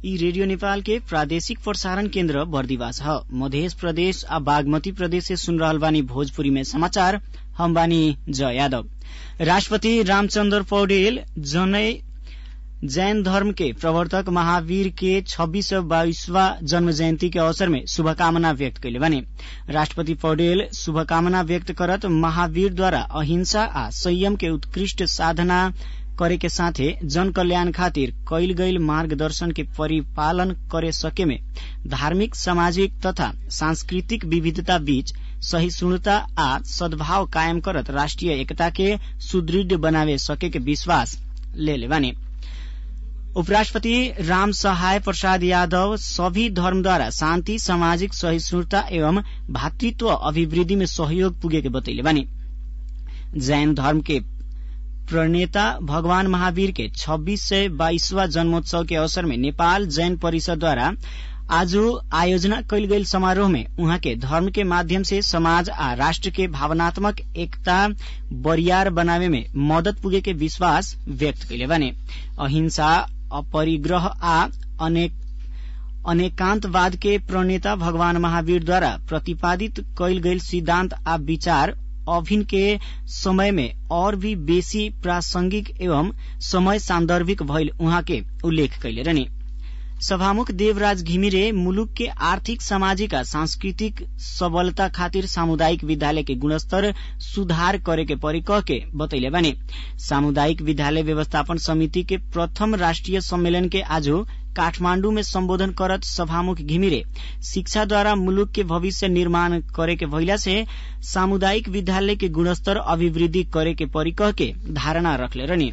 ई रेडियो नेपाल के प्रादेशिक प्रसारण केन्द्र बर्दिवास ह मधेश प्रदेश आ बागमती प्रदेश से सुन रहल बानी भोजपुरी में समाचार हम बानी जय यादव राष्ट्रपति रामचन्द्र पौडेल जनै जैन धर्म के प्रवर्तक महावीर के छब्बीस सौ बाईसवा जन्म जयन्ती के अवसर में शुभकामना व्यक्त कैले बानी राष्ट्रपति पौडेल शुभकामना व्यक्त करत महावीरद्वारा अहिंसा आ संयम के उत्कृष्ट साधना करे के साथे जन कल्याण खातिर कैल गईल मार्गदर्शन के परिपालन करे सके में धार्मिक सामाजिक तथा सांस्कृतिक विविधता बीच सहिष्णुता आ सद्भाव कायम करत राष्ट्रिय एकता के सुदृढ़ बनावे सके के विश्वास लेले बानी उपराष्ट्रपति राम सहाय प्रसाद यादव सभी धर्मद्वारा शान्ति सामाजिक सहिष्णुता एवं भातृत्व अभिवृद्धि में सहयोग पुगेके बतैले बानी जैन धर्म के प्रणेता भगवान महावीर के छब्बीस सय बाइसवा जन्मोत्सव के अवसर में नेपाल जैन परिषदद्वारा आज आयोजना कैल गईल समारोह में उहाँ के धर्म के माध्यम से समाज आ राष्ट्र के भावनात्मक एकता बरियार बनावे में मदत पुगे के विश्वास व्यक्त कैले बाने अहिंसा अपरिग्रह आ अनेक अनेकांतवाद के प्रणेता भगवान महावीरद्वारा प्रतिपादित कैल गईल सिद्धांत आ विचार अभिन के समय में और भी बेसी प्रासंगिक एवं समय सान्दर्भिक भइल उहाँ के उल्लेख कैले रहने सभामुख देवराज घिमिरे मुलुक के आर्थिक सामाजिक आ सांस्कृतिक सबलता खातिर सामुदायिक विद्यालय के गुणस्तर सुधार करे के परी कह के बतैले बानी सामुदायिक विद्यालय व्यवस्थापन समिति के प्रथम राष्ट्रिय सम्मेलन के आज काठमाण्डु में सम्बोधन करत सभामुख घिमिरे शिक्षाद्वारा मुलुक के भविष्य निर्माण करे के भइला से सामुदायिक विद्यालय के गुणस्तर अभिवृद्धि करे के परी कह के धारणा रखले रहनी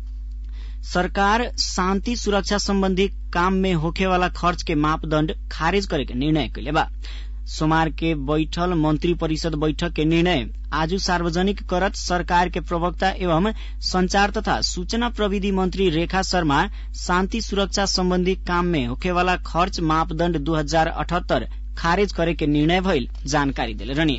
सरकार शान्ति सुरक्षा सम्बन्धी काम में होखेवाला खर्च के मापदण्ड खारेज करे के निर्णय कैले बा सोमवार के बैठल मंत्री परिषद बैठक के निर्णय आज सार्वजनिक करत सरकार के प्रवक्ता एवं संचार तथा सूचना प्रविधि मंत्री रेखा शर्मा शान्ति सुरक्षा सम्बन्धी काम में होखेवाला खर्च मापदण्ड दू हजार अठहत्तर खारेज करे के निर्णय भइल जानकारी दिले रहनी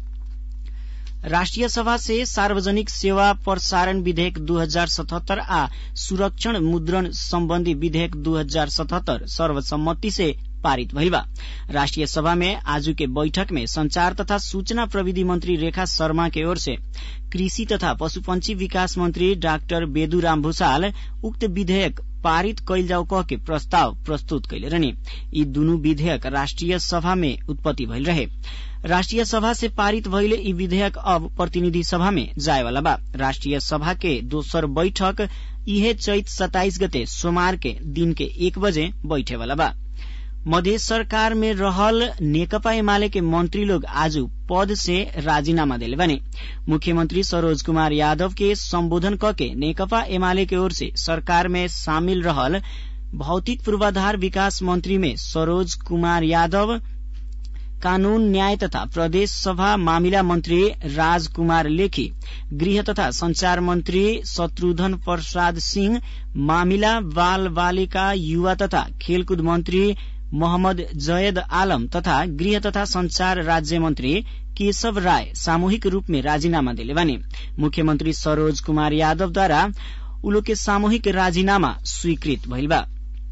राष्ट्रिय सभा से सार्वजनिक सेवा प्रसारण विधेयक दू हजार सतहत्तर आ सुरक्षण मुद्रण सम्बन्धी विधेयक दू हजार सतहत्तर सर्वसम्मति से पारित भइल बा राष्ट्रिय सभा में आज के बैठक में संचार तथा सूचना प्रविधि मंत्री रेखा शर्मा के ओर से कृषि तथा पशुपंछी विकास मंत्री डाक्टर बेदुराम भूषाल उक्त विधेयक पारित कैल जाऊ कह के प्रस्ताव प्रस्तुत कैले रहने यी दुनु विधेयक राष्ट्रिय सभा में उत्पत्ति भइल रहे राष्ट्रिय सभा से पारित भइले यी विधेयक अब प्रतिनिधि सभा में जाएवाला बा राष्ट्रिय सभा के दोसर बैठक इहे चैत सताइस गते सोमवार के दिन के एक बजे बैठेवाला बा मधेश सरकार में रहल नेकपा एमाले के मंत्री लोग आज पद से राजीनामा दिले बने मुख्यमंत्री सरोज कुमार यादव के संबोधन कके नेकपा एमाले के ओर से सरकार में शामिल रहल भौतिक पूर्वाधार विकास मंत्री में सरोज कुमार यादव कानून न्याय तथा प्रदेश सभा मामिला मंत्री राजकुमार लेखी गृह तथा संचार मंत्री शत्रुघ्न प्रसाद सिंह मामिला बाल बालिका युवा तथा खेलकूद मंत्री मोहम्मद जयद आलम तथा गृह तथा संचार राज्य मंत्री केशव राय सामूहिक रूप में राजीनामा दिले बने मुख्यमंत्री सरोज कुमार यादवद्वारा उलो के सामूहिक राजीनामा स्वीकृत भइल बा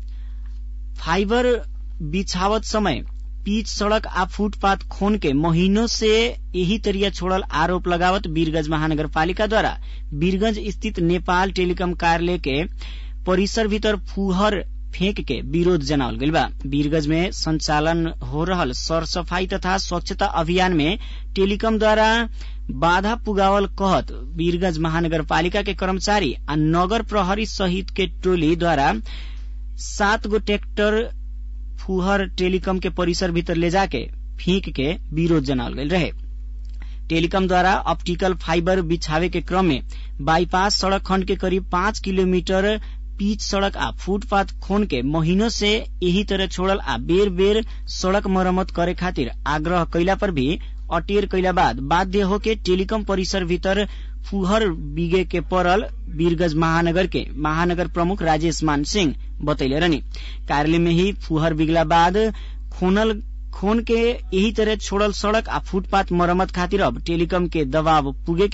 फाइबर बिछावत समय पीच सड़क आ फुटपाथ खोन के महीनों से यही तरिया छोड़ल आरोप लगावत वीरगंज महानगरपालिका द्वारा वीरगंज स्थित नेपाल टेलीकॉम कार्यालय के परिसर भीतर फुहर फेंक के विरोध जनावल गइल बा वीरगंज में संचालन हो रहल सरसफाई तथा स्वच्छता अभियान में टेलीकॉम द्वारा बाधा पुगावल कहत वीरगंज महानगरपालिका के कर्मचारी आ नगर प्रहरी सहित के टोली द्वारा सात गो ट्रैक्टर फुहर टेलीकॉम के परिसर भीतर ले जाके फीक के विरोध जनावल गइल रहे टेलीकॉम द्वारा ऑप्टिकल फाइबर बिछावे के क्रम में बाईपास सड़क खंड के करीब पाँच किलोमीटर पीच सड़क आ फुटपाथ खोन के महीनों से यही तरह छोड़ल आ बेर बेर सड़क मरम्मत करे खातिर आग्रह कैला पर भी अटेर कैला बाद बाध्य होके टेलीकॉम परिसर भीतर फुहर बिगे के परल वीरगंज महानगर के महानगर प्रमुख राजेश मान सिंह बतैले रहनी कार्यालय में ही फुहर बिगला बाद खोनल खोन के यही तरह छोड़ल सड़क आ फुटपाथ मरम्मत खातिर अब टेलीकॉम के दबाव पुगे के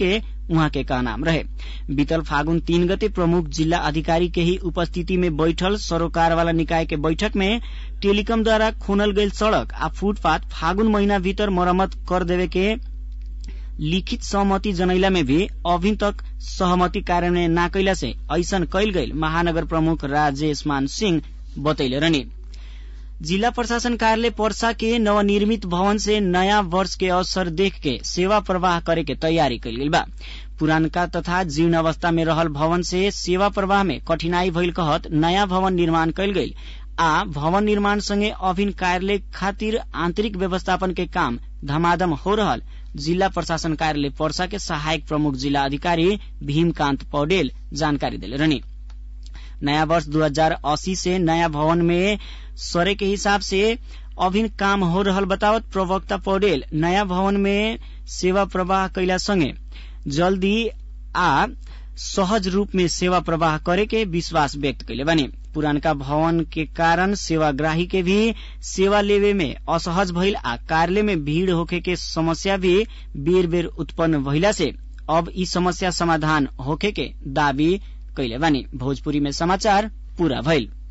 उहाँ के कहनाम रहे बीतल फागुन तीन गते प्रमुख जिल्ला अधिकारी के ही उपस्थिति में बैठल सरोकार वाला निकाय के बैठक में टेलीकॉम द्वारा खोनल गईल सड़क आ फुटपाथ फागुन महीना भीतर मरम्मत कर देवे के लिखित सहमति जनैला में भी अभी तक सहमति कार्यान्वयन ना कैला से ऐसन कैल गईल महानगर प्रमुख राजेश मान सिंह बतैले रहने जिला प्रशासन कार्यालय पर्सा के नवनिर्मित भवन से नयाँ वर्ष के अवसर देख के सेवा प्रवाह करे के तैयारी कैल गईल बा पुरानका तथा जीर्ण अवस्था में रहल भवन से सेवा प्रवाह में कठिनाई भइल कहत नयाँ भवन निर्माण कैल गईल आ भवन निर्माण सँगै अभिन्न कार्यालय खातिर आन्तरिक व्यवस्थापन के काम धमाधम हो रहल जिल्ला प्रशासन कार्यालय पर्सा के सहायक प्रमुख जिल्ला अधिकारी भीमकान्त पौडेल जानकारी दिले रहने नयाँ वर्ष दू हजार अस्सी से नयाँ भवन में सरे के हिसाब से अभिन्न काम हो रहल बतावत प्रवक्ता पौडेल नयाँ भवन में सेवा प्रवाह कैला सँगै जल्दी आ सहज रूप में सेवा प्रवाह करे के विश्वास व्यक्त कैले बने पुरानका भवन के कारण सेवाग्राही के भी सेवा लेवे में असहज भइल आ कार्यालय में भीड़ होखे के समस्या भी बेर बेर उत्पन्न भइला से अब ई समस्या समाधान होखे के दावी कैले बानी भोजपुरी में समाचार पूरा भइल